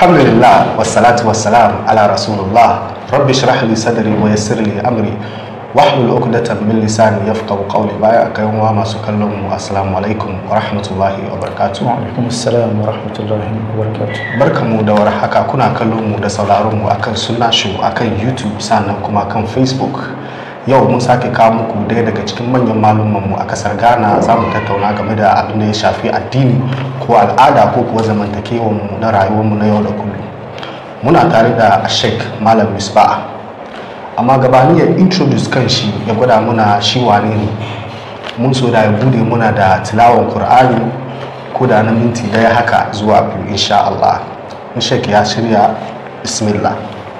alhamdulillah wassalatu wassalam ala rasulullah rabbi shrah li sadri wa yassir li amri wahlul uqdatan min lisani yafqahu qawli baya kai wa masu kallon mu assalamu alaikum wa rahmatullahi wa barakatuh wa alaikum assalam wa rahmatullahi wa barakatuh barkamu da warhaka kuna kallon mu da sauraron mu akan sunna show akan youtube sannan kuma kan facebook yau mun sake kawo muku daya daga cikin manyan malumman mu a kasar ghana za mu tattauna game da abin da ya shafi addini ko al'ada ko kuwa zamantakewar mu na rayuwar mu na yau da kullum muna tare da sheikh malam misbah amma gabanin ya introduce kan shi ya gwada muna shi wane ne mun so da ya bude muna da tilawan qur'ani ko da na minti daya haka zuwa biyu insha Allah in sheikh ya shirya bismillah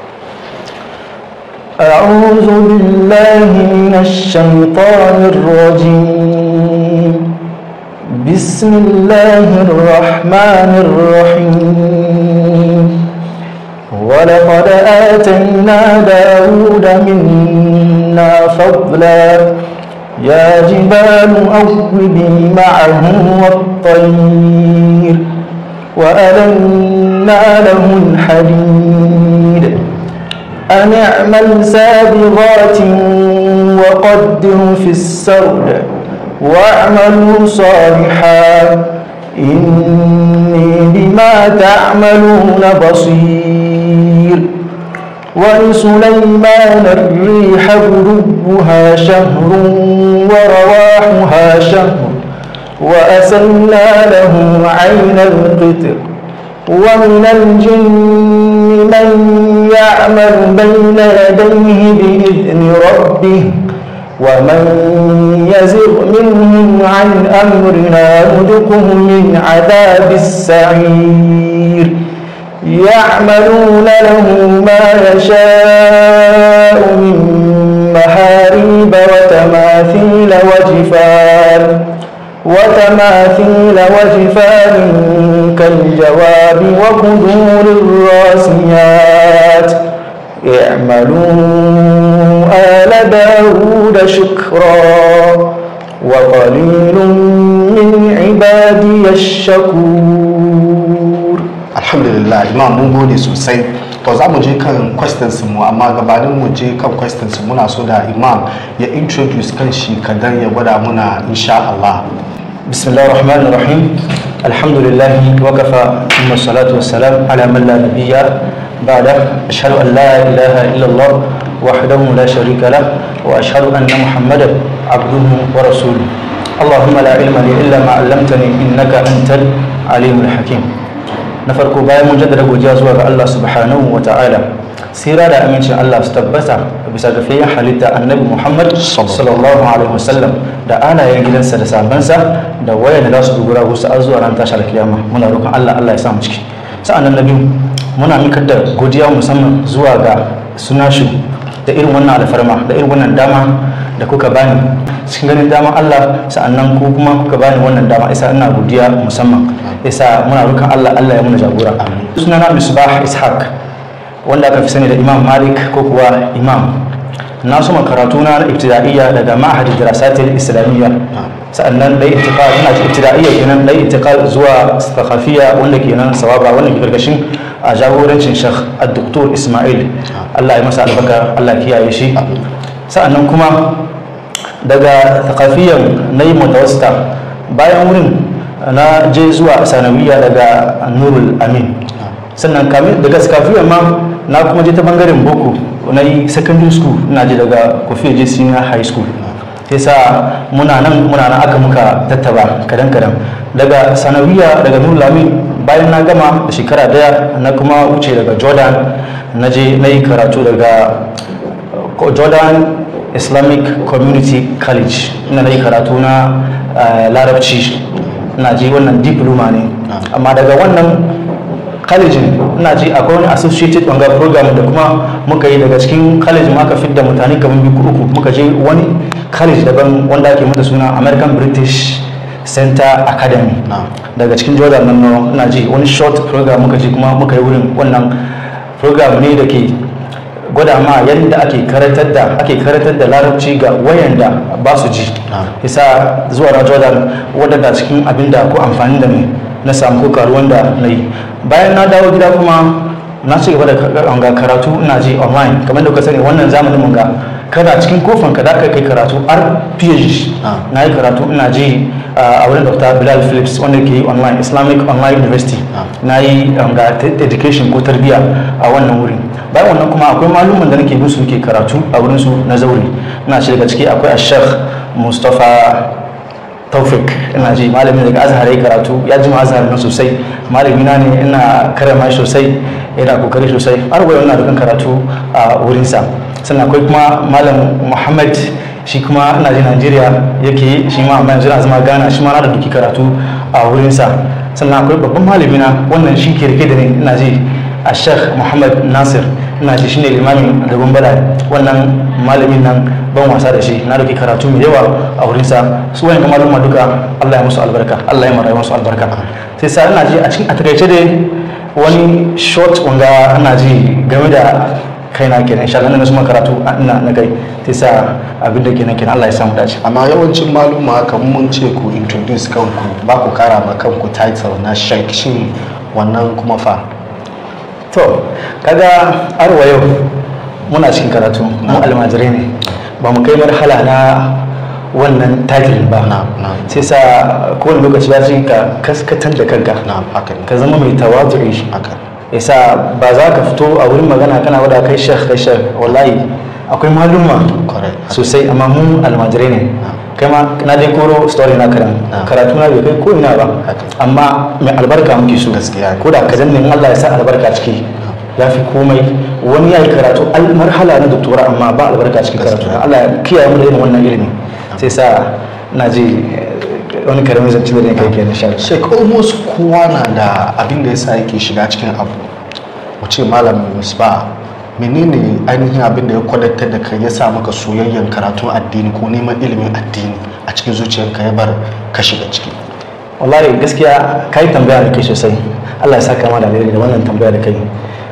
أعوذ بالله من الشيطان الرجيم بسم الله الرحمن الرحيم ولقد آتينا داود منا فضلا يا جبال أوبي معه والطير وألنا له الحديد أن اعمل سابغات وقدر في السرد واعملوا صالحا إني بما تعملون بصير ولسليمان الريح غدوها شهر ورواحها شهر وأسلنا له عين القطر ومن الجن من يعمل بين يديه بإذن ربه ومن يزغ منهم عن أمرنا نذقه من عذاب السعير يعملون له ما يشاء من محاريب وتماثيل وجفان وتماثيل وجفان كالجواب وقدور الراسيات اعملوا آل داود شكرا وقليل من عبادي الشكور alhamdulillah imam mun gode sosai to za mu je kan questions mu amma gabanin mu je kan questions muna so da imam ya introduce kan shi kadan ya gwada muna insha Allah بسم الله الرحمن الرحيم الحمد لله وكفى ثم الصلاة والسلام على من لا نبي بعده أشهد أن لا إله إلا الله وحده لا شريك له وأشهد أن محمدا عبده ورسوله اللهم لا علم لي إلا ما علمتني إنك أنت العليم الحكيم نفرق باي مجدد وجاز الله سبحانه وتعالى sira da amincin Allah su tabbata bisa ga fiye halitta annabi Muhammad sallallahu alaihi wasallam da alayen gidansa da sabansa da waya da za su dogara gusa har zuwa ran tashar kiyama muna roƙon Allah Allah ya sa mu ciki sa'annan nabi muna mikar da godiya musamman zuwa ga sunashu da irin wannan alfarma da irin wannan dama da kuka bani cikin ganin dama Allah sa'annan ku kuma kuka bani wannan dama isa ina godiya musamman isa muna roƙon Allah Allah ya muna jagora sunana Misbah Ishaq wanda aka fi sani da imam malik ko kuwa imam na suma karatu na ibtida'iyya daga ma'ahadi dirasatil islamiyya sa'annan dai intiqal ina ce ibtida'iyya kenan dai intiqal zuwa thaqafiyya wanda kenan sawaba wanda ke karkashin a jagorancin shekh ad-doktor ismail Allah ya masa albarka Allah kiyaye shi sa'annan kuma daga thaqafiyyan na yi mutawassita bayan wurin na je zuwa sanawiyya daga nurul amin sannan daga skafiyar ma na kuma je ta bangaren boko na yi secondary school na je daga kofi je senior high school sai sa muna nan muna nan aka muka tattaba kadan kadan daga sanawiya daga nurlami bayan na gama da shekara daya na kuma wuce daga jordan na je na yi karatu daga jordan islamic community college ina na yi karatu na larabci na je wannan diploma ne amma daga wannan kalejin ina ji akwai wani associated banga program da kuma muka yi daga cikin kalejin aka fidda mutane kamar biyu uku muka je wani college daban wanda ake mata suna american british center academy daga cikin jordan nan ina ji wani short program muka je kuma muka yi wurin wannan program ne da ke gwada ma yadda ake karatar da ake karatar da larabci ga wayanda ba su ji isa zuwa na jordan wadanda cikin abin da ko amfani da ne na samu ko karuwan da na yi bayan na dawo gida kuma na ci gaba da ga karatu ina ji online kamar da kuka sani wannan zamanin mun ga kada cikin kofan ka da kai karatu har PhD na yi karatu ina ji a wurin Dr. Bilal Phillips wanda ke yi online Islamic Online University na yi ga education ko tarbiyya a wannan wurin bayan wannan kuma akwai malumin da nake bin su ke karatu a wurin su na zauri ina ce daga ciki akwai Sheikh Mustapha taufik ina ji malami daga azhar ya karatu ya ji azhar na sosai malami na ne ina karama shi sosai yana kokari sosai har gobe ina dukan karatu a wurinsa sannan akwai kuma malam muhammad shi kuma ina ji najeriya yake shi ma amma yanzu na zama gana shi ma na da duki karatu a wurinsa sannan akwai babban malami na wannan shi ke rike da ni ina ji a sheikh muhammad nasir ina ji shine limamin da bada wannan malamin nan ban wasa da shi na dauki karatu mai yawa a wurinsa su wani maluma duka allah ya musu albarka allah ya marayu musu albarka sai sa ina ji a cikin a takaice dai wani short wanga ina ji game da kaina kenan insha Allah na su karatu ina na kai sai sa abin da kenan kenan Allah ya samu dace amma yawancin maluma haka mun ce ku introduce kanku ba ku kara ma kanku title na sheik shin wannan kuma fa to kaga arwa yau muna cikin karatu mu almajirai ne ba mu kai marhala na wannan title ba sai sa kowane lokaci ya ce ka kaskatar da kanka ka zama mai tawazu'i yasa ba za ka fito a wurin magana kana wada kai shekh kai shekh wallahi akwai maluma sosai amma mu almajirai ne kai ma na dai koro story na karan karatu na bai kai ko ina ba amma mai albarka muke so ko da ka zanne Allah ya sa albarka ciki ya fi komai wani ya yi karatu marhala na doktora amma ba albarka cikin karatu Allah ya kiyaye mu da irin wannan ilimi sai sa na ji wani karamin zance da ne kai kenan sha shek almost kowa na da abin da yasa yake shiga cikin abu mu ce malam musba menene ainihin abin da ya kwadatar da kai ya sa maka soyayyen karatun addini ko neman ilimin addini a cikin zuciyarka ya bar ka shiga ciki wallahi gaskiya kai tambaya da kai sosai Allah ya saka ma da da wannan tambaya da kai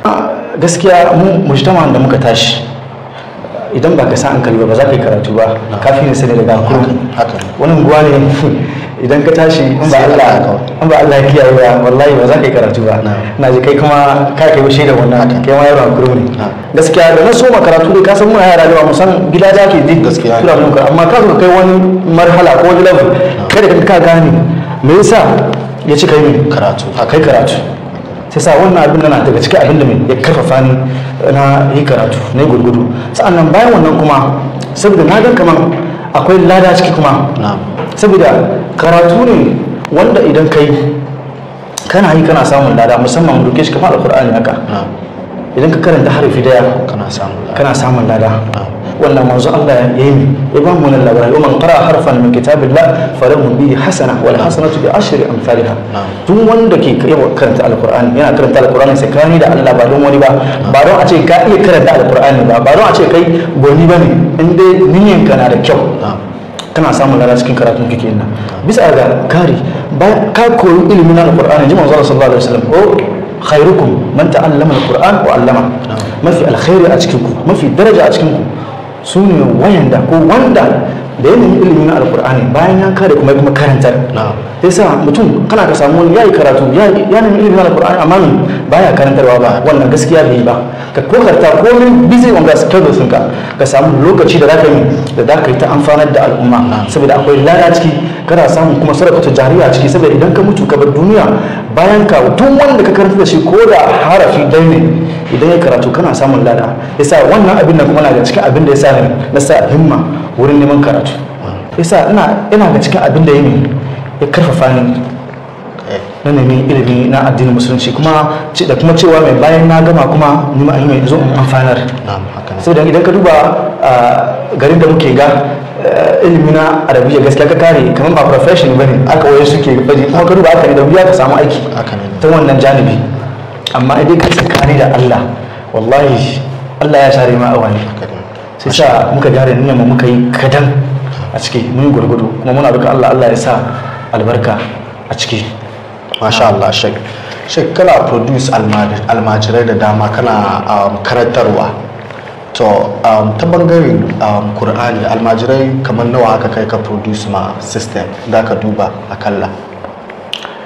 gaskiya mu mujtama da muka tashi idan ba ka sa hankali ba ba za ka yi karatu ba kafin ne sani daga kurum wani unguwa ne idan ka tashi in ba Allah in ba Allah ya kiyaye ba wallahi ba za ka yi karatu ba na ji kai kuma ka kai bashi da wannan kai ma yaro kurum ne gaskiya da na soma karatu dai ka san muna yara da mu san gida za ke ji gaskiya tura muka amma ka kai wani marhala ko wani level kada ka gane me yasa ya ci kai karatu kai karatu sai sa wannan abin na daga cikin abin da mai ya karfafa ni na yi karatu na gurgudu sa'annan bayan wannan kuma saboda na gan kamar akwai lada ciki kuma saboda karatu ne wanda idan kai kana yi kana samun lada musamman mu duke shi kamar alkur'ani haka idan ka karanta harafi daya kana samun lada wannan manzo Allah ya yi ya ba mu wannan labarai man qara harfan min kitabillah falahu bihi hasana wal hasanatu bi ashri amsalha duk wanda ke yawa karanta alqur'ani yana karanta alqur'ani sai kani da Allah ba don wani ba ba don a ce ka iya karanta alqur'ani ba ba don a ce kai goni bane in dai niyyan ka na da kyau kana samun lada cikin karatun kake nan bisa ga kari ba ka koyi ilimin alqur'ani ji manzo sallallahu alaihi wasallam oh khairukum man ta'allama alquran wa 'allama mafi alkhairi a cikin ku mafi daraja a cikin ku su ne wayanda ko wanda da yanayin ilimin na alkur'ani bayan ya kare kuma kuma karantar sai sa mutum kana ka samu wani ya yi karatu ya nemi ilimin na alkur'ani amma min baya karantarwa ba wannan gaskiya bai yi ba ka kokarta komin busy on ga schedule ɗinka ka samu lokaci da zaka yi da zaka yi ta amfanar da al'umma saboda akwai lada ciki kana samun kuma sadakatu jariya ciki saboda idan ka mutu ka bar duniya bayan ka duk wanda ka karanta da shi ko da harafi dai ne idan ya karatu kana samun lada yasa wannan abin da kuma na da cikin abin da yasa ne na sa himma wurin neman karatu yasa ina ina ga cikin abin da yake ya karfafa ni na nemi ilimi na addinin musulunci kuma da kuma cewa mai bayan na gama kuma ni ma mai zo in amfanar saboda idan ka duba garin da muke ga ilimi na arabiya gaskiya ka kare kamar ba profession bane aka waye suke baje kuma ka duba haka ne da wuya ka samu aiki ta wannan janibi amma idan ka tsakani da Allah wallahi Allah ya share ma awani sai sa muka gyara niyyar mu muka yi kadan a ciki mun yi gurgudu kuma muna duka Allah Allah ya sa albarka a ciki masha Allah shek shek kana produce almajirai da dama kana karantarwa to ta bangaren kur'ani almajirai kamar nawa haka kai ka produce ma system da ka duba akalla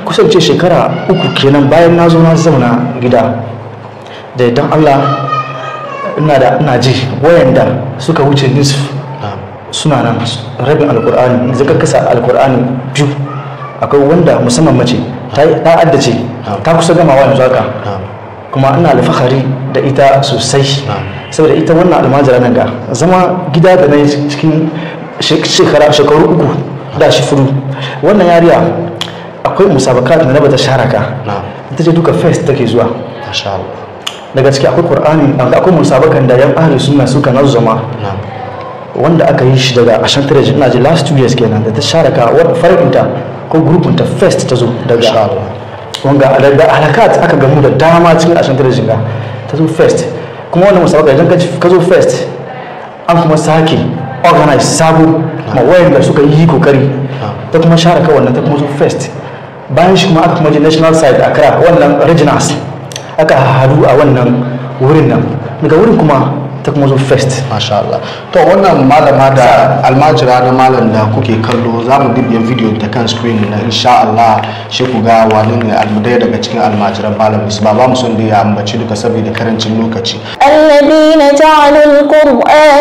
kusan ce shekara uku kenan bayan na zo na zauna gida da idan allah ina da ina ji wayanda suka wuce nisf suna nan rabin alkur'ani zaka kasa alkur'ani biyu akwai wanda musamman mace ta addace ta kusa gamawa yanzu haka kuma ina alfahari da ita sosai saboda ita wannan almajira nan ga zama gida da na yi cikin shekaru uku da shi furu wannan yariya akwai musabakat da na bata sharaka ita ce duka first take zuwa daga ciki akwai qur'ani akwai musabakan da yan ahli sunna suka nazzama wanda aka yi shi daga ashantarajin ina ji last two years kenan da ta sharaka wadda farkinta ko grupinta first ta zo daga wanga da halakat aka gamu da dama cikin ashantarajin ga ta zo first kuma wannan musabaka idan ka zo first an kuma sake organize sabo ma wayanda suka yi kokari ta kuma sharaka wannan ta kuma zo first bayan shi kuma aka kuma je national side a kara wannan regionals aka hadu a wannan wurin nan daga wurin kuma ta kuma zo first masha Allah to wannan malama da almajira na malam da kuke kallo za mu dibiya video ta kan screen na insha Allah shi ku ga wani ne almudai daga cikin almajiran malam ba ba mu son da ya ambaci duka saboda karancin lokaci الذين جعلوا القرآن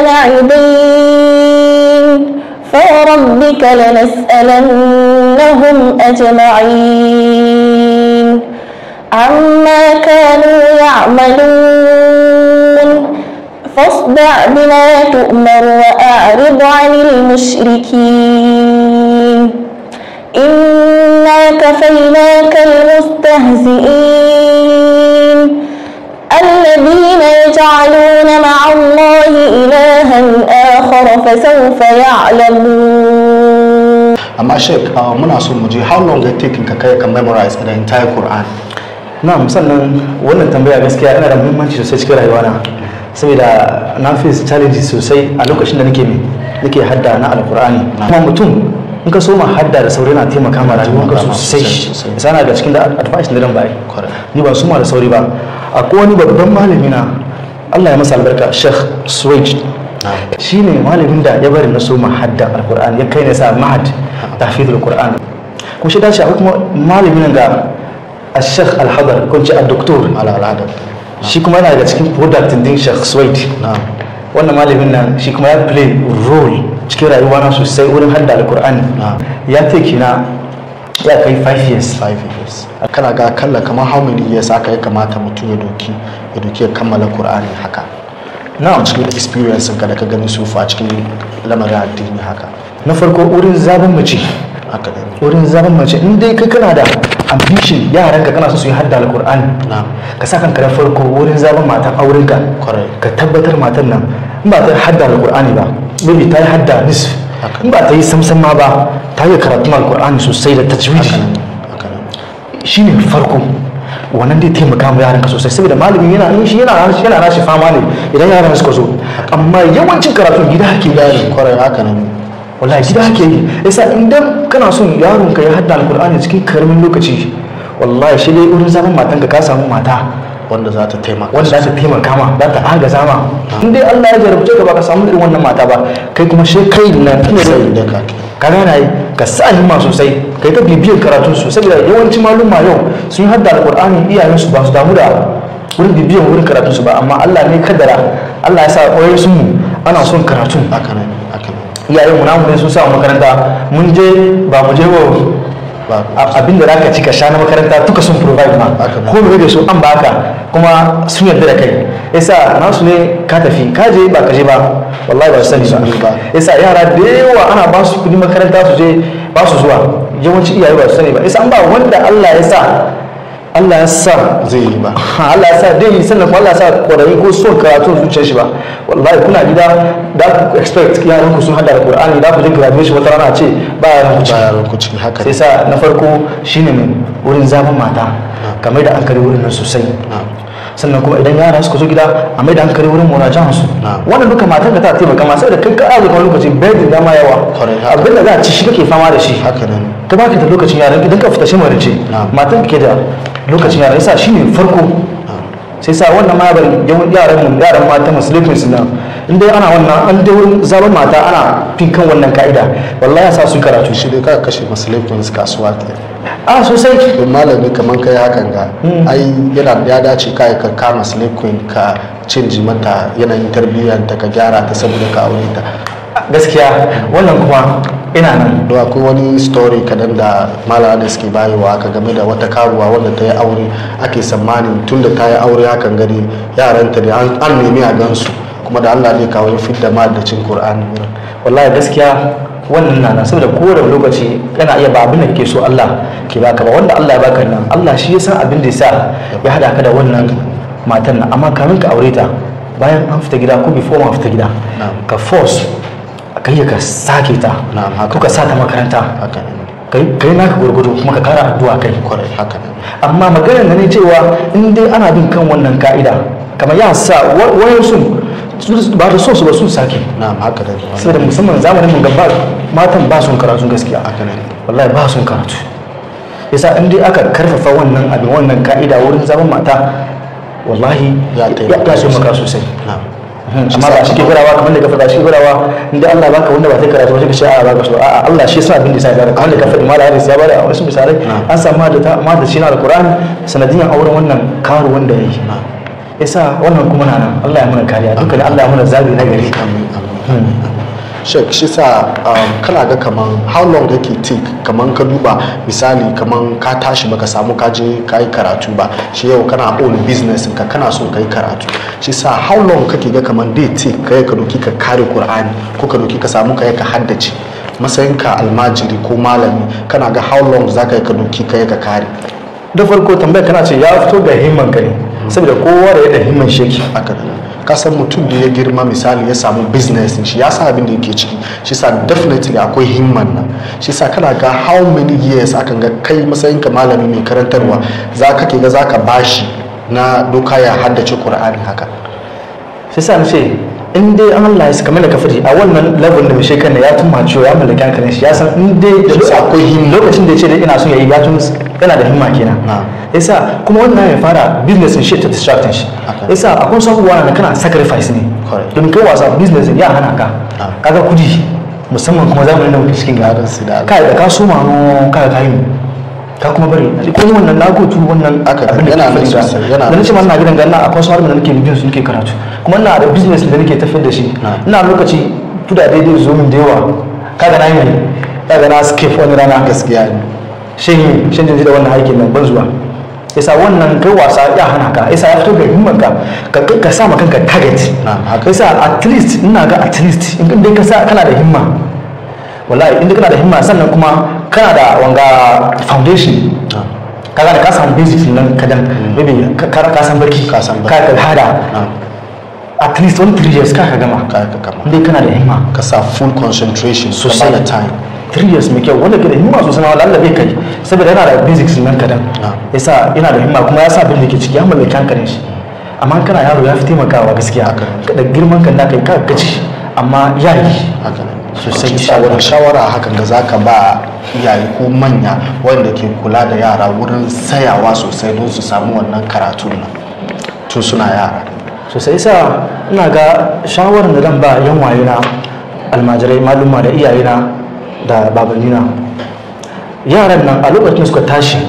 عضين فوربك لنسألنهم أجمعين عما كانوا يعملون فاصدع بما تؤمر وأعرض عن المشركين إنا كفيناك المستهزئين الذين يجعلون مع الله إلها آخر فسوف يعلمون amma sheik muna so mu je how long it take ka kai ka memorize the entire Quran na sannan wannan tambaya gaskiya yana da muhimmanci sosai cikin rayuwana saboda na face challenges sosai a lokacin da nake nake hadda na alkur'ani kuma mutum in ka soma hadda da sauri na taimaka ma rayuwarka sosai sana da cikin da advice na dan bai ni ba suma da sauri ba akwai wani babban malami na Allah ya masa albarka Sheikh Suwaid shi ne malamin da ya bari na soma hadda alkur'ani ya kai ne sa mahad tahfidul qur'an kuma shi dace akwai kuma malamin ga الشيخ الحضر كنت الدكتور على العدد shi kuma yana daga cikin product din Sheikh Suwaid wannan malamin nan shi kuma ya play role cikin rayuwa na sosai wurin hadda alkur'ani ya take na ya kai 5 years 5 years kana ga kalla kamar how many years aka ya kamata mutum ya doki ya doki ya kammala qur'ani haka na cikin experience ka da ka gani su fa cikin lamarin addini haka na farko wurin zaben mace haka ne wurin zaben mace in dai kai kana da ambition yaran ka kana so su yi hadda alkur'ani ka sa kanka da farko wurin zaben matan auren ka ka tabbatar matan nan in ba ta yi hadda alkur'ani ba maybe ta yi hadda nisf in ba ta yi samsam ma ba ta yi karatun alkur'ani sosai da tajwidi shine farko wannan dai taimaka mu yaran ka sosai saboda malamin yana yin shi yana yana rashi fama ne idan yaran suka zo amma yawancin karatu gida ake gane kwarai haka nan wallahi gida ake yi yasa idan kana son yaron ka ya hadda alkur'ani cikin karamin lokaci wallahi shi dai wurin zaman matan ka ka samu mata wanda za ta taimaka wanda za ta taimaka ma za ta agaza ma in dai Allah ya jarabce ka ba ka samu irin wannan mata ba kai kuma shi kai na sai da ka ka gana yi ka sa himma sosai kai ta bibiyar karatun su saboda yawancin maluma yau sun yi hadda alkur'ani iyayen su ba su damu da wurin bibiyar wurin karatun su ba amma Allah ne kaddara Allah ya sa ƙwayar sun mu ana son karatun haka nan haka nan iyayen mu namu ne sun sa makaranta mun je ba mu je ba abinda za ka ci ka sha na makaranta duka sun provide ma ko mu da su an baka kuma sun yarda da kai yasa nasu ne ka tafi ka je ba ka je ba wallahi ba su sani ba yasa yara da yawa ana ba su kudi makaranta su je ba su zuwa yawanci iyaye ba su sani ba yasa an ba wanda Allah ya sa Allah ya sa zai yi ba Allah ya sa dai yi sannan kuma Allah ya sa kwarayi ko son karatu zuciyar shi ba wallahi kuna gida da ku expect yaran ku sun hada da Qur'ani da ku je graduation wata rana ce ba yaran ku ba yaran ku ciki haka sai sa na farko shine mai wurin zaman mata kamar da hankali wurin nan sosai sannan kuma idan yara suka zo gida a mai da hankali wurin murajan su wannan duka matan ka ta taimaka ma sai da kai ka azu kan lokaci bai da dama yawa abin da za a ci shi kake fama da shi haka nan ka baka da lokacin yaran idan ka fita shi marice matan ka ke da lokacin yaran yasa shine farko sai sa wannan ma bari yaran mu yaran mata musulmi su nan in dai ana wannan an dai wurin zaben mata ana fin kan wannan ka'ida wallahi ya sa su karatu shi dai ka kashe musulmi kasuwa ke a sosai don malami kamar kai hakan ga ai yana ya dace kai ka kama slave queen ka canji mata yanayin tarbiyyar ta ka gyara ta saboda ka aure ta gaskiya wannan kuma ina nan don akwai wani story kadan da malama da suke bayewa aka game da wata karuwa wanda ta yi aure ake tsammanin tun da ta yi aure hakan gani yaranta da an an nemi a gansu kuma da allah ne kawo ya fidda ma da cin qur'ani wurin wallahi gaskiya wannan na nan saboda kowane lokaci yana iya ba abin da kake so Allah ke baka ba wanda Allah ya baka nan Allah shi ya san abin da ya sa ya hada ka da wannan matan nan amma kamin ka aure ta bayan an fita gida ko before ma fita gida Na'am. ka force ka yi ka sake ta Na'am, haka. ko ka sa ta makaranta haka ne kai kai naka gurgudu kuma ka kara addu'a kai kwarai haka ne amma maganar da ne cewa in dai ana bin kan wannan ka'ida kamar ya sa wayansu ba da so su ba sun sake na'am haka ne saboda musamman zamanin mun gaba matan ba sun karatu gaskiya haka ne wallahi ba sun karatu yasa in dai aka karfafa wannan abin wannan ka'ida wurin zaman mata wallahi Ya ya taimaka ya taimaka sosai na'am amma ba shi ke gurawa kamar da ka faɗa shi gurawa inda Allah baka wanda ba ta karatu ba shi ka ce a'a baka so a'a Allah shi yasa abin da yasa ya bada kamar da ka faɗi mala hadis ya bada a wasu misalai an samu da ta amma da shi na alqur'ani sanadiyan auren wannan karu wanda yayi yasa wannan kuma na nan Allah ya mana kariya dukkan Allah ya mana zabi na gari amin amin shek shi sa um, kana ga kaman how long yake take kaman ka duba misali kaman ka tashi baka samu ka je ka yi karatu ba shi yau kana own business ka kana so ka yi karatu shi sa how long kake ga kaman dai take kai ka doki ka kare qur'ani ko ka doki ka samu ka yi ka haddace matsayinka almajiri ko malami kana ga how long za ka yi ka doki ka yi ka kare da farko tambayar kana ce ya fito ga himman ka ne saboda kowa da yadda himman shi yake haka da ka san mutum da ya girma misali ya samu business din shi ya sa abin da yake ciki shi sa definitely akwai himman nan shi sa kana ga how many years akan ga kai matsayin ka malami mai karantarwa za ka ke ga za ka bashi na doka ya haddace qur'ani haka sai sa na ce in dai an Allah ya saka kamar da ka faɗi a wannan level da mai shekar ne ya tun maciwo ya mallaki hankalin shi ya san in dai da Shi akwai himma. lokacin da ya ce dai ina son ya yi ya tun yana da himma kenan Na. yasa kuma wannan ya fara business din shi ta distracting shi Haka. yasa akwai wasu abubuwa na kana sacrifice ne Correct. don kai wasa business din ya hana ka Na. kaga kudi musamman kuma zamanin da muke cikin ga Yaran su da kai da ka so ma kai ka yi ka kuma bari ko ni wannan na go tu wannan Haka, abin da yana ke nan faɗi ga- sosai, yana da nan nace ma ina gidan ganna akwai wasu harbi da nake bibin su nake karatu kuma ina da business da nake tafiyar da shi Na. ina lokaci kudade dai zo min da yawa kaga na yi ne kaga na skip wani rana gaskiya ne shin shin jin da wannan aikin nan ban zuwa yasa wannan kai wasa ya hana ka yasa ya fito ga himman ka ka ka sa ma kanka target Na, haka. yasa at least ina ga at least in dai ka sa kana da himma wallahi in dai kana da himma sannan kuma kana da wanga foundation Na. kaga da ka samu basics nan kadan maybe ka ka ka san barki Ka san barki. ka ka hada Na. at least one three years ka ka gama ka ka kama in dai kana da himma ka sa full concentration Sosai. da time three years mai kyau wanda ke da himma sosai na wala bai kai saboda yana da basics nan kadan Ah. yasa yana da himma kuma ya sa abin da ke ciki ya mallaki hankalin shi amma kana yaro ya fi taimakawa gaskiya Haka. da girman kan naka ka gaci amma ya yi haka ne Sosai, Shi sa wani shawara hakan da za ka ba iyaye ko manya wanda ke kula da yara wurin sayawa sosai don su samu wannan karatun nan tun suna yara sosai yasa ina ga shawarar da zan ba yan wayena almajirai maluma da iyayena da babannina yaran nan a lokacin da suka tashi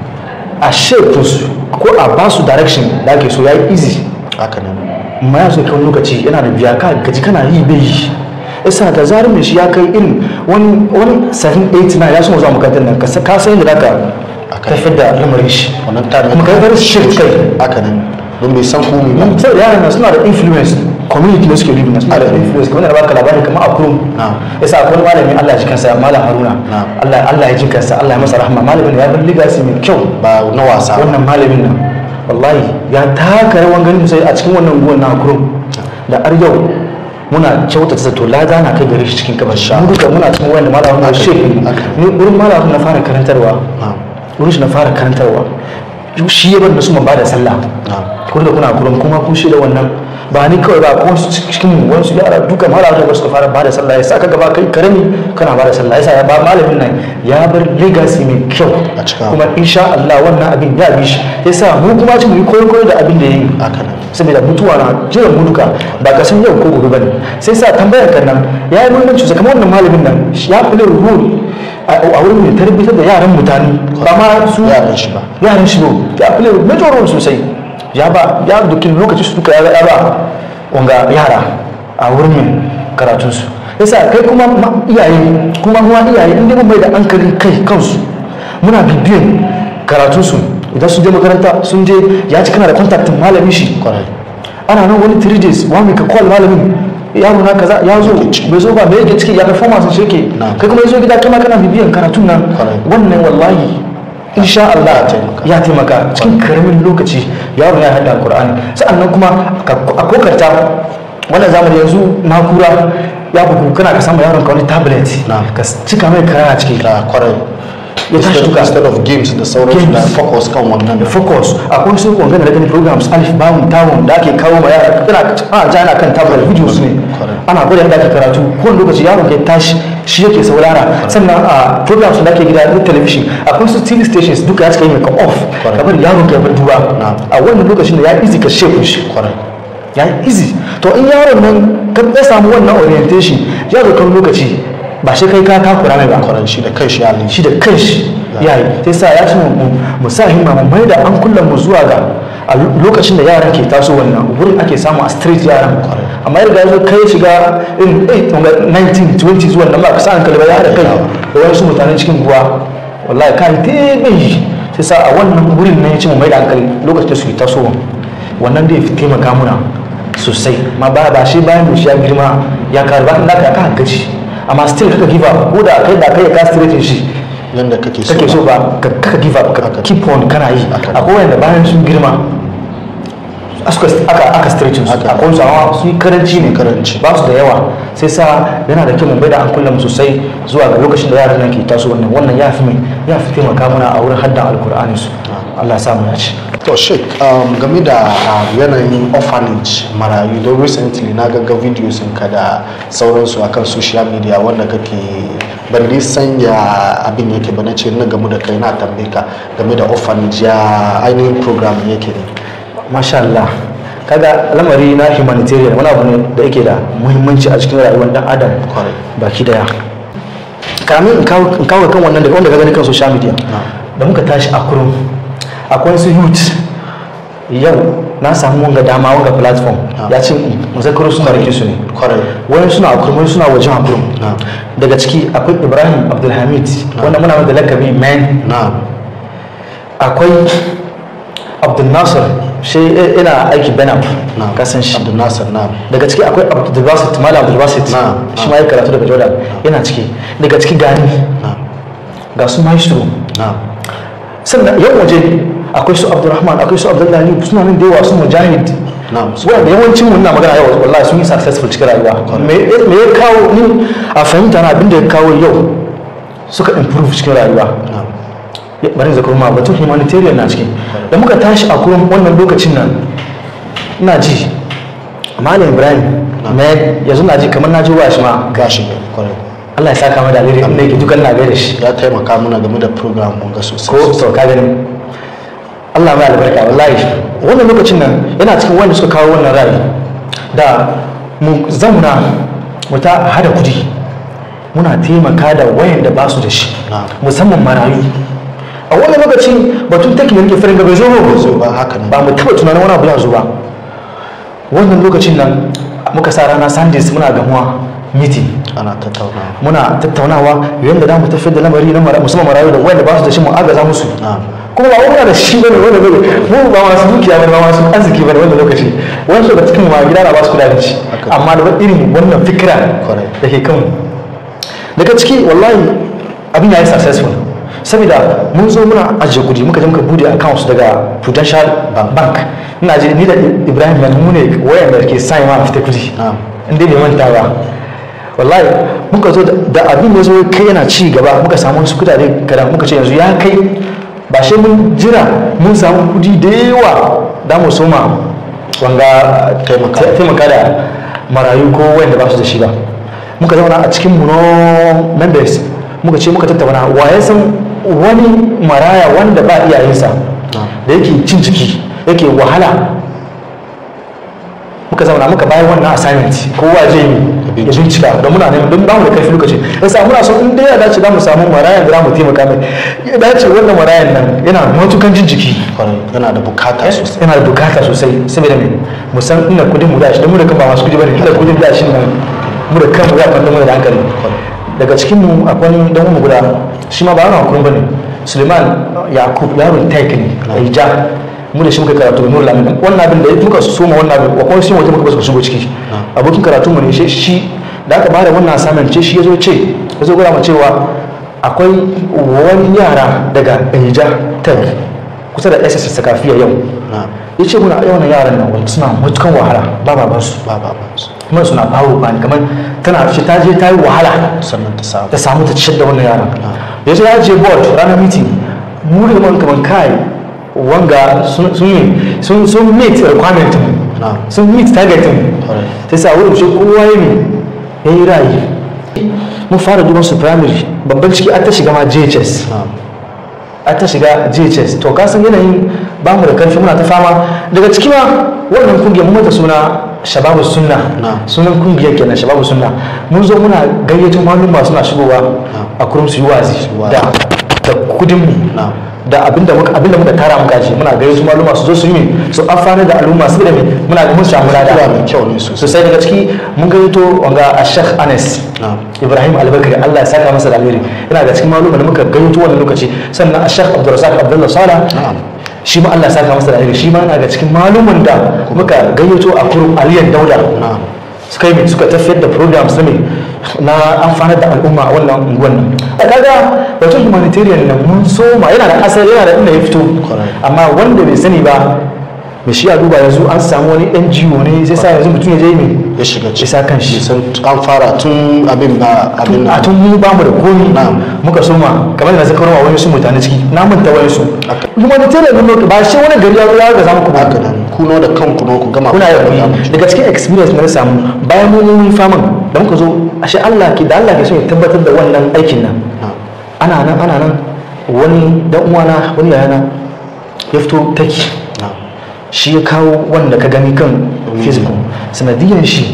a shape su ko a ba su direction da ake so ya yi easy haka ne amma ya so kai wani lokaci yana da biya ka gaji kana yi bai yi isa da zarar mai shi ya kai irin wani wani 789 ya so zuwa makarantar nan ka sa- ka san yadda zaka Akai. tafiyar da lamarin shi wannan time kuma kai bar shi kai haka ne don bai san komai ba sai da yaran nan suna da influence community da suke living suna da influence kamar da baka labari kamar a kurum Na'am. yasa akwai malami Allah ya ji kansa malam Haruna Na'am. Allah Allah ya ji kansa Allah ya masa rahma malamin ya bar legacy mai kyau ba na wasa ba. wannan malamin nan wallahi ya taka rawan ganin sai a cikin wannan guwan na kurum da har yau muna kyautata zato lada na kai gare shi cikin kabar shi mu duka muna cikin wanda malamin na shi haka. ni wurin malamin na fara karantarwa Na'am. wurin shi na fara karantarwa shi ya bar da su ma ba da sallah Na'am. kun da kuna kurum kuma kun shi da wannan ba ni kawai ba ko wasu cikin wasu yara duka malamin da suka fara ba da sallah ya sa ka gaba kai karami kana ba da sallah ya sa ya ba malamin nan ya bar legacy mai kyau A cikin kuma insha Allah wannan abin ya bi shi ya sa mu kuma ci mu yi koyo koyo da abin da ya yi haka ne saboda mutuwa na jiran mutuka ba ka san yau ko gobe bane sai sa tambayar kan nan ya yi muhimmanci sosai kamar wannan malamin nan ya kula rule a wurin mai tarbiyyar da yaran mutane ba ma su Yaran shi ba. yaran shi ba ya kula major role sosai ya ba ya dokin lokaci su duka ya ga ya ba wanga yara a wurin mai karatunsu yasa kai kuma ma- iyaye kuma kuma iyaye inda mun mai da hankali kai kansu muna bibiyan karatunsu idan sun je makaranta sun je ya ci kana da kontaktin malamin shi kwarai ana nan wani 3 days one week call malamin yaro na kaza ya zo bai zo ba me yake ciki ya performance shi yake Na. kai kuma yazo gida kai ma kana bibiyan karatun nan Correct. wannan wallahi insha Allah ya taimaka cikin karamin lokaci yaro ya hada alqur'ani sa'annan kuma ka- a kokarta wannan zamani yanzu nakura ya bugu kana ka samu yaron ka wani tablet Na. ka cika mai kara a ciki da kwarai Ya tashi Instead- duka. instead of games da sauransu da Games. focus kan wannan da focus akwai su wangana da gani programs alif bawun tawun da ake kawo ma yara kana ana ja ana kan tablet videos ne Correct. ana gwada yadda ake karatu kowane lokaci yaron ke tashi shi yake saurara sannan a programs da ake gida na television akwai su tv stations duka ya cika yi ka off Correct. ka bari yaron ka ya bar duba Na. a wannan lokacin da ya easy ka shape shi kwarai ya yi easy to in yaron nan ka ya samu wannan orientation ya zo kan lokaci ba shi kai ka takura mai ba kwarai shi da kai shi ya shi da kanshi ya yi sai sa ya ce mu- mu sa himma mu mai da an kullum mu zuwa ga a lokacin da yaran ke taso wannan wurin ake samu a street yaran amma yadda ya zo kai shiga in 19 20 zuwa nan ba ka sa hankali ba ya haɗa kai da wasu mutanen cikin ruwa wallahi kan tebe shi sai sa a wannan wurin ne ya ce mu mai da hankali lokacin da suke tasowa wannan da ya fi taimaka muna sosai ma ba ba shi bayan mu shi ya girma ya kare ba da ka ka gaji amma still kaka give up ko da kai da kai ka straight shi yanda kake so kake so ba ka kaka give up ka Haka. keep on kana yi Haka. akwai wanda bayan sun girma aka aka aka stretching su Haka. akwai su amma su yi karanci ne Karanci. ba su da yawa sai sa yana da kyau mu bai da an kullum sosai zuwa ga lokacin da yaran nan ke taso wannan wannan ya fi mai ya fi taimaka mana a wurin haddan alkur'ani su Allah ya sa mu dace to sheik um, game da uh, yanayin orphanage marayu don recently na gaga videos ka da sauransu akan social media wanda kake ban dai sanya abin yake ba na ce na gamu da kai na tambaye ka game da orphanage ya ainihin program yake ne masha Allah kaga lamari na humanitarian wani abu ne da yake da muhimmanci a cikin rayuwar dan adam Correct. baki daya kamin in kawo in kawo kan wannan daga wanda ka gani kan social media da muka tashi a kurum akwai su youth yau na samu wanga dama wanga platform Ah. ya ce muzakaru suna rike su ne kwarai wani suna a kurum wani suna wajen a kurum Ah. daga ciki akwai ibrahim abdulhamid wanda muna da lakabi man na akwai abdulnasir shi ina aiki benap na kasan shi abdul nasir na daga ciki akwai abdulbasit malam abdulbasit Na, shi na. ma ya karatu daga jordan yana ciki daga ciki gani na ga su maestro na sannan yan waje akwai su abdulrahman akwai su abdullahi suna nan da yawa su mujahid na wanda yawancin mun na magana yau wallahi sun yi successful cikin rayuwa me me ya kawo ni a fahimta na abinda ya kawo yau suka improve cikin rayuwa na Ya- bari zakar ma batun humanitarian na ciki da muka tashi a kuma wannan lokacin nan ina ji malam ibrahim me yanzu na ji kamar na ji wa shi ma gashi ne kwarai Allah ya saka mai da alheri inda yake dukan na gaida shi ya taimaka mana game da program mun ga sosai ko to ka gani Allah mai albarka wallahi wannan lokacin nan yana cikin wanda suka kawo wannan ra'ayi da mu zauna mu ta hada kudi muna taimaka da wayan da ba su da shi Na. musamman marayu a wannan lokacin batun take ne farin gaba zo zo ba haka ne ba mu taba tunanin wani abu ya zo ba wannan lokacin nan muka sa rana sundays muna gamuwa meeting ana tattaunawa muna tattaunawa yadda za mu tafiyar da lamari na mara- musamman marayu da wanda ba su da shi mu agaza musu na kuma ba muna da shi bane wanda bane mu ba masu dukiya bane ba masu arziki bane wanda lokaci wani daga cikin ma gida na ba su kula da shi Haka. amma da irin wannan fikira Correct. da ke kan daga ciki wallahi abin ya yi successful saboda mun zo muna ajiye kudi muka je muka bude accounts daga prudential bank ina je ni da ibrahim yanzu mu ne wayan da ke sa ma fita kudi Na'am. inda bai manta ba wallahi muka zo da- da abin ya zo kai yana ci gaba muka samu wasu kudade kadan muka ce yanzu ya kai ba shi mun jira mun samu kudi da yawa da mu soma wanga Taimaka. ta- taimaka da marayu ko wanda ba su da shi ba muka zauna a cikin mu no members muka ce muka tattauna wa ya san wani maraya wanda ba iyayensa da yake cin ciki yake wahala muka zauna muka bayar wannan assignment kowa zai yi ya bincika don muna neman don bamu da karfi lokaci yasa muna so in dai ya dace za mu samu marayan da za mu taimaka mai ya dace wannan marayan nan yana matukan jin jiki kwarai yana da bukata sosai yana da bukata sosai saboda me mu san inda kudin mu da shi don mu da kan ba masu kudi bane inda kudin da shi nan mu da kanmu ya kwanta mu da hankali daga cikin mu akwai dan mu guda shi ma ba ana kurun bane Suleiman Yakub yaron Taik ne a ja mu da shi muka karatu da Nurul Amin wannan abin da muka soma wannan abin wa kuma shi waje muka basu shigo ciki abokin karatu mu ne shi shi da aka bada wannan assignment ce shi yazo ce yazo gura mu cewa akwai wani yara daga Eja Taik kusa da SS Sakafiya yau ya ce muna yawan yaran nan wanda suna matukan wahala ba baban su ba ba ba su kuma suna bawo ba ni kamar tana ce ta je ta yi wahala sannan ta samu ta samu ta ciyar da wannan yaran ya ce ya je board ranar meeting mu da man kamar kai wanga sun sun yi sun sun meet requirement mu na sun meet target mu Alright. sai sa wurin shi kowa ya ne ya yi rayu mun fara duban su primary babban ciki an ta shiga ma JHS na a ta shiga JHS to ka san yanayin ba mu da karfi muna ta fama daga ciki ma wannan kungiyar mun mata suna shababu sunna Na. sunan kungiyar kenan shababu sunna mun zo muna gayyato maluma suna shigowa a kurum su yi wazi wazi. da da kudin mu Na. da abinda muka abinda muka tara muka ji muna gayyato maluma su zo su yi mi su amfana da al'umma su da me muna mun samu kira lada mai kyau ne sosai sosai daga ciki mun gayyato wanga a Sheikh Anas na ibrahim albakari allah ya saka masa da alheri yana da cikin maluma da muka gayyato wannan lokaci sannan a shekh abdulrazak abdullah sala Na'am. shi ma allah ya saka masa da alheri shi ma yana da cikin maluman da muka gayyato a kurum aliyan dauda na suka yi suka tafiyar da programs na me na amfanar da al'umma a wannan unguwan nan a kaga batun humanitarian nan mun soma yana da asali yana da inda ya fito Correct. amma wanda bai sani ba mai shi a duba yanzu an samu wani ngo ne sai sa yanzu mutum ya je mai ya shiga ya sa kan shi san an fara tun abin ba abin a na tun mu ba mu da komi Na'am. muka soma kamar da zaka rawa wani su mutane ciki na manta wani su Aka- kuma da tare da ba shi wani gari ya zo ya ga zamu ku ba haka nan kuno da kanku no ku gama kuna ku da gama kuɗi daga cikin experience da na samu bayan mun mun faman da muka zo ashe Allah ke da Allah ke so ya tabbatar da wannan aikin nan na ana nan ana nan wani dan uwana wani yayana ya fito taki na shi ya kawo wanda ka gani kan facebook sanadiyan shi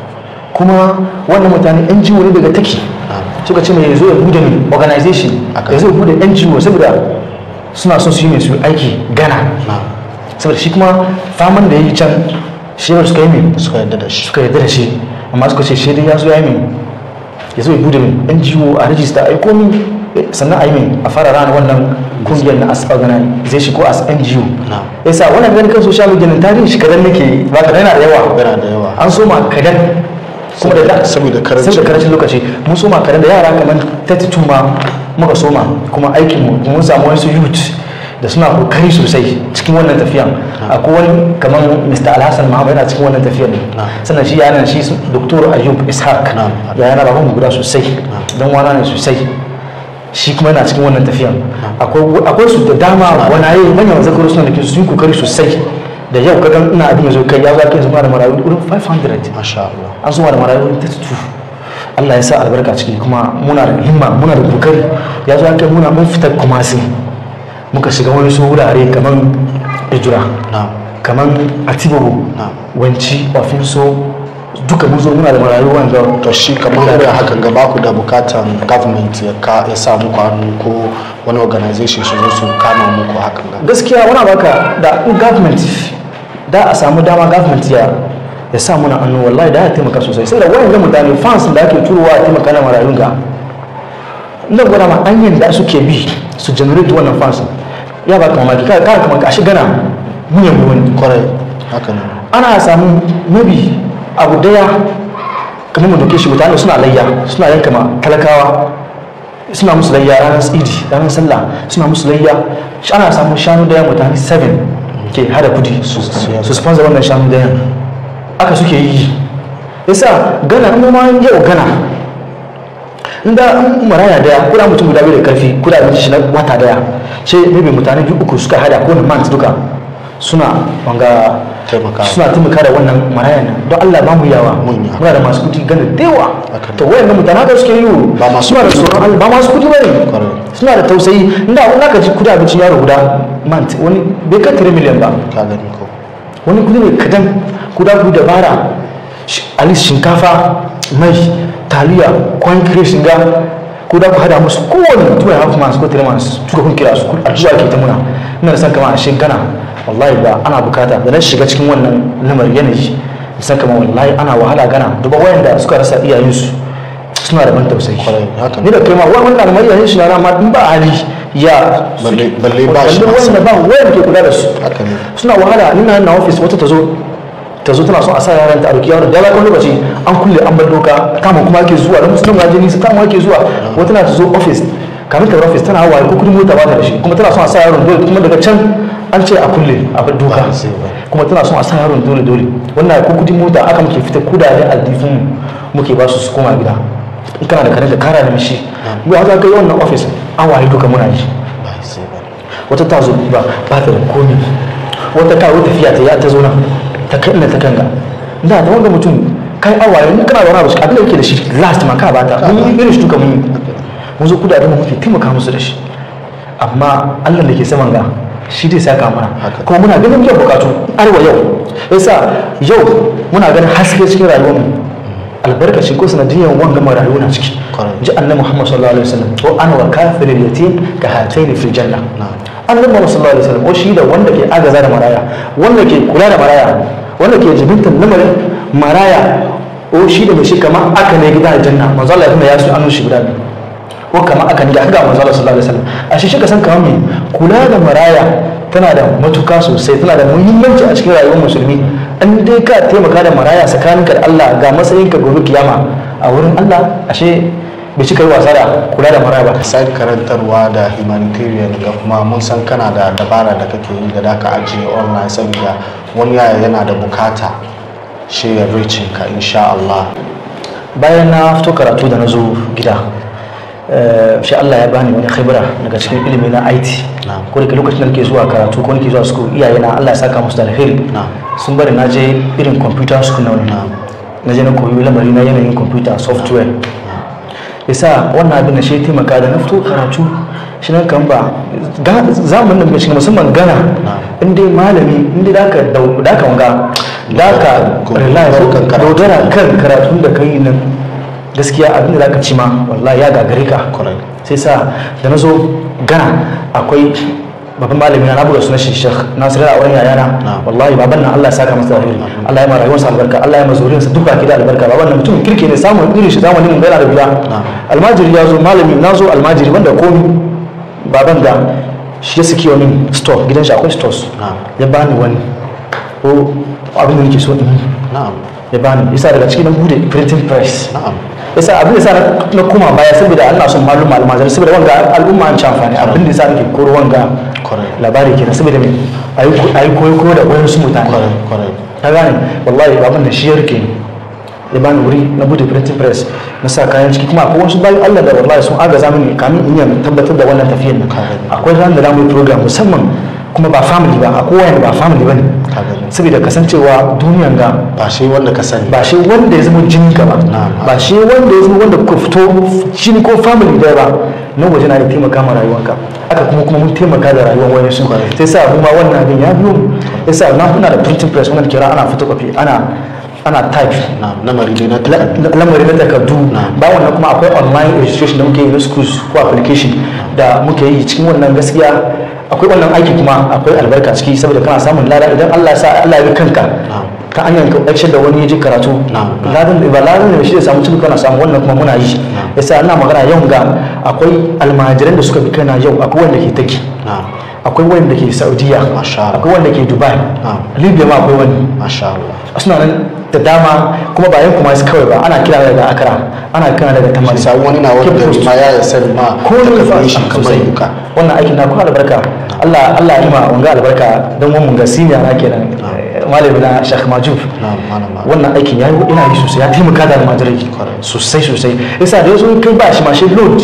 kuma wannan mutane NGO ne daga taki suka ce mai zo ya bude ne organization Aka- ya zo ya bude NGO saboda suna son su yi mai su aiki gana na saboda shi kuma faman da ya yi can shi ba suka yi mai suka yadda da shi suka yarda da shi amma suka ce shi dai ya zo ya yi mai ya zo ya bude mai NGO a rajista a yi komi sannan a yi mai a fara rana wannan kungiyar na as organization ko as NGO na yasa wannan gani kan social media nan tarihin shi kadan nake ba kadan yana da yawa yana da yawa an soma kadan kuma da da saboda karancin- saboda karancin lokaci mun soma kadan da yara kamar 32 ma muka soma kuma aikin mu mun samu wasu youth da suna kokari sosai cikin wannan tafiyan akwai wani kamar Mr. Alhassan Muhammad yana cikin wannan tafiyan ne Na. sannan shi yana shi su- Dr. Ayub Ishaq Na. ya yana baban mu guda sosai dan wana ne sosai shi kuma yana cikin wannan tafiyan akwai akwai su da dama wani manyan zakaru suna da ke sun yi kokari sosai da yau kaga ina abin yazo kai ya zo kai zama da marayu wurin 500 masha Allah an zuwa da marayu wurin 32 Allah ya sa albarka ciki kuma muna da himma muna da kokari ya zo kai muna mun fitar kuma sai muka shiga wani su wurare kamar ijira na kamar atibabu Na. wanci ofinso duka mun zo muna da marayu wanda to shi kamar irin hakan ga baku da bukatan government ya ka ya sa muku hannu ko wani organization su zo su kama muku hakan ga gaskiya wani baka da in government da a samu dama government ya ya sa muna hannu wallahi da ya taimaka sosai sai da wayan ga mutane fans da ake turowa a taimaka na marayun ga ina gwada ma hanyar da suke bi su generate wannan fans ya ba kamar ka ka kamar ka shi gana mun yabo wani kwarai haka ne ana samu maybe abu daya kamar mu doke shi mutane suna layya suna yanka ma talakawa suna musu layya ranar idi ranar sallah suna musu layya ana samun shanu daya mutane 7 ke hada kudi su su sponsor wannan shanu daya aka suke yi yasa gana in ma yau gana inda in maraya daya kuna mutum guda biyu da karfi kuna abinci shi na wata daya ce maybe mutane biyu uku suka hada ko na month duka suna wanga Taimakawa. suna taimaka da wannan marayan nan don Allah ba mu yawa Mun yawa. muna da masu kudi gana da yawa Haka ne. to wayan mutane haka suke yi Ba masu suna da kudi tsoron Allah ba masu kudi bane Correct. suna da tausayi inda wani aka ji kudi abincin yaro guda month wani bai kai 3 million ba ka gani ko wani kudi ne kadan kuda ku dabara alis shinkafa mai taliya kwan kire shiga ko da ku hada musu kowane tuwa ya kuma su ko tare masu tuka kun kira su addu'a ke ta muna ina da san kama a shekara wallahi ba ana bukata da na shiga cikin wannan lamar yanayi san kama wallahi ana wahala gana duba wayanda suka rasa iyayensu suna da ban tausayi ni da kai ma wannan lamar iyayen shi na rama in ba hali ya balle ba shi wanda ba wayanda ke kula da su haka ne suna wahala ina na office wata ta zo ta zo tana son a sa yaran ta a roki yaron da ya lokaci an kulle an bar doka kama kuma ake zuwa da musulun ga jini su kama ake zuwa wata na ta zo office kamin ta office tana hawaye ko kudin mota ba ta da shi kuma tana son a sa yaron dole kuma daga can an ce a kulle a bar doka kuma tana son a sa yaron dole dole wannan ko kudin mota aka muke fita kudaden aljifin muke ba su su koma gida in kana da kare da kara da mishi mu haka kai wannan office an waye duka muna yi wata ta zo ba ba ta da komi wata kawo tafiya ta ya ta zo nan ta kai ta kanga da ta wanda mutum kai awaye in kana da wani abu abin da yake da shi last ma ka bata mun yi irin shi duka mun yi mun zo kudaden mu muke taimaka musu da shi amma Allah da ke saman ga shi dai saka mana kuma muna ganin biyan bukatu arwa yau yasa yau muna ganin haske cikin rayuwar mu albarkacin ko sanadiyan wanga marayu na ciki ji annabi Muhammad sallallahu alaihi wasallam ko ana wa kafiril yatim ka hataini fil janna annabi Muhammad sallallahu alaihi wasallam ko shi da wanda ke agaza da maraya wanda ke kula da maraya wanda ke jibintar lamarin maraya o shi da mai shi kama aka ne gida aljanna manzo Allah ya su annu shi guda biyu ko kama aka ne da aka manzo Allah sallallahu alaihi wasallam a shi ka san kamar me kula da maraya tana da matuka sosai tana da muhimmanci a cikin rayuwar musulmi an dai ka taimaka da maraya tsakaninka da Allah ga matsayinka gobe kiyama a wurin Allah ashe bai cika yi wasa da kula da maraya ba sai karantarwa da humanitarian ga kuma mun san kana da dabara da kake yi da da ka ajiye online saboda wani yaya yana da bukata shi ya ricin ka insha Allah bayan na fito karatu da na zo gida shi Allah ya bani wani khibra daga cikin ilimi na IT ko da lokacin da nake zuwa karatu ko nake zuwa school iyaye na Allah ya saka musu da alheri sun bari na je irin computer school na wani na je na koyi lamari na yanayin computer software yasa wannan abin da shi taimaka da na fito karatu shi nan kan ba zamanin da shiga musamman gana in dai malami in dai daka daka wanga daka dogara kan karatun da kai nan gaskiya abin da zaka ci ma wallahi ya gagare ka sai sa da na zo gana akwai babban malami na buga sunan shi Sheikh Nasir a wurin yayana wallahi baban nan Allah ya saka masa alheri Allah ya ma rayuwarsa albarka Allah ya ma zuriyarsa duka ki da albarka baban nan mutum kirki ne samun irin shi zamanin mun yana da biya almajiri ya zo malami na zo almajiri wanda komi baban da shi ya saki wani store gidan shi akwai stores ya bani wani ko abin da nake so in ya bani yasa daga cikin nan bude printing press yasa abin da sa na koma baya saboda Allah son malum almajiri saboda wanga al'umma an ci amfani abin da yasa nake koro wanga labari kenan saboda me ayi koyo koyo da wayan su mutane ka gane wallahi abin da shi ya rike ya bani wuri na bude printing press na sa kayan ciki kuma akwai wasu bayan Allah da wallahi sun agaza mini kamin in yi tabbatar da wannan tafiyar nan akwai ran da za mu yi program musamman kuma ba family ba akwai wani ba family ba ne saboda kasancewa duniyan ga ba shi wanda ka sani ba shi wanda ya zama jini ka ba ba shi wanda ya zama wanda kuka fito jini ko family daya ba nan waje na da taimaka ma rayuwanka aka kuma kuma mun taimaka da rayuwar wani su sai sa mu ma wannan abin ya biyo mu yasa na kuna da printing press wannan kira ana photocopy ana ana type lamari dai na lamari na takardu ba wannan kuma akwai online registration da muke yi na schools ko application da muke yi cikin wannan gaskiya akwai wannan aiki kuma akwai albarka ciki saboda kana samun lada idan Allah sa Allah ya kanka ta hanyar action da wani ya ji karatu ladan ba ladan da shi da samu cikin kana samu wannan kuma muna yi yasa ina magana yau ga akwai almajiran da suka bi kana yau akwai wanda ke taki akwai wanda ke saudiya akwai wanda ke dubai libya ma akwai wani suna nan da dama kuma ba yan kuma su kawai ba ana kira daga akara ana kira daga tamari sai wani na wani gari ma ya sani ma ko ne fa shi kamar yuka wannan aikin na kuma albarka Allah Allah ya ma wanga albarka don mun ga senior na kenan malami na Sheikh Majuf wannan aikin ya yi ina yi sosai ya taimaka da almajirai sosai sosai yasa da yazo kai ba shi ma shi load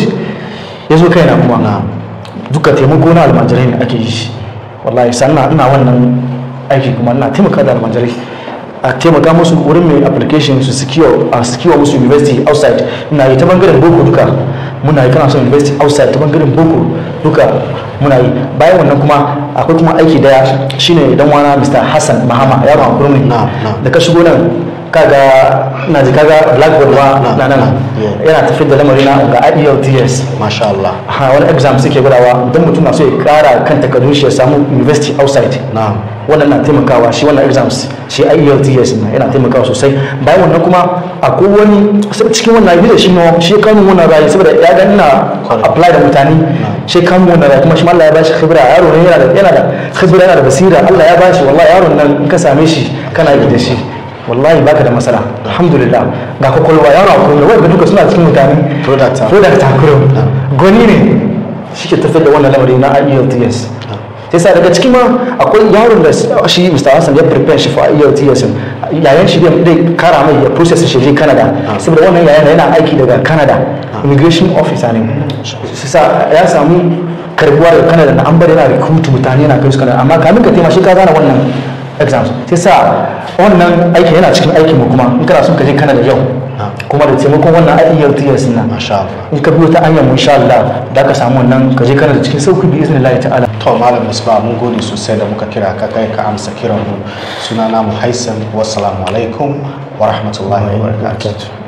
yazo kai na kuma duka taimako na almajirai ne ake yi shi wallahi sannan ina wannan aiki kuma ina taimaka da almajirai a taimaka musu wurin mai application su secure a secure musu university outside muna yi ta bangaren boko duka muna yi kana son university outside ta bangaren boko duka muna yi bayan wannan kuma akwai kuma aiki daya shine dan wana Mr. Hassan Mahama yaron hakuri ne Na'am, na'am. da ka shigo nan kaga na ji kaga blackboard ma Na'am, na nan na'am, yeah. yana tafiyar da lamarin na ga IELTS masha Allah ha wani exam suke gudawa don mutum na so ya kara kan takardun shi ya samu university outside na'am wannan na taimakawa shi wannan exams shi IELTS na yana taimakawa sosai bayan wannan kuma akwai wani cikin wannan yi da shi no shi kanu wannan rayu saboda ya ga ina apply da mutane shi kanu wannan rayu kuma shi ma Allah ya bashi khibra yaro ne yana da yana da khibra yana da basira Allah ya bashi wallahi yaron nan in ka same shi kana yi da shi wallahi baka da masara alhamdulillah ga kwakwalwa yaro akwai ne wanda duka suna cikin mutane Product. product takuro goni ne shi ke tafiyar da wannan lamari na IELTS sai sa daga cikin ma akwai yaron da shi Mr. Hassan ya prepare shi for IELTS yayan shi zai zai kara mai ya process shi je Canada saboda wannan yayan yana aiki daga Canada immigration officer ne sai sa ya samu karbuwa daga Canada na an bari yana recruit mutane yana kai su Canada amma kamin ka taimaka shi ka gane wannan exams sai sa wannan aiki yana cikin aikin mu kuma in kana son ka je Canada yau kuma da taimakon wannan IELTS na masha Allah in ka biyo ta hanyar mu insha Allah da ka samu wannan ka je Canada cikin sauki bi iznillahi ta'ala to malam musba mun gode sosai da muka kira ka kai ka amsa kiran mu sunana mu haisan wassalamu alaikum wa rahmatullahi wa barakatuh